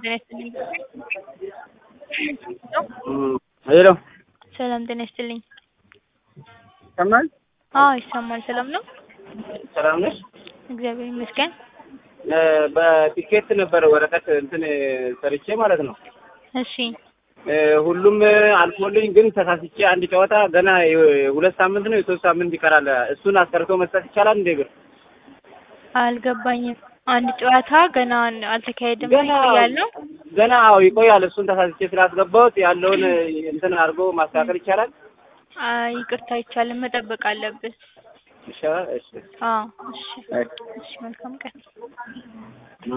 ጤና ይስጥልኝ። ሄሎ ሰላም ጤና ይስጥልኝ። ይሰማል? አዎ ይሰማል። ሰላም ነው? ሰላም ነሽ? እግዚአብሔር ይመስገን። እ በቲኬት ነበር ወረቀት እንትን ሰርቼ ማለት ነው። እሺ እ ሁሉም አልፎልኝ ግን ተሳስቼ አንድ ጨዋታ ገና የ- ሁለት ሳምንት ነው የሶስት ሳምንት ይቀራል። እሱን አስቀርቶ መስጠት ይቻላል እንዴ? ብር አልገባኝም። አንድ ጨዋታ ገና አልተካሄደም ገና ይቆያል ነው? ገና አዎ ይቆያል። እሱን ተሳስቼ ስላስገባሁት ያለውን እንትን አድርጎ ማስተካከል ይቻላል? አይ ይቅርታ አይቻልም፣ መጠበቅ አለብህ። ይሻላል። እሺ አዎ እሺ እሺ፣ መልካም ቀን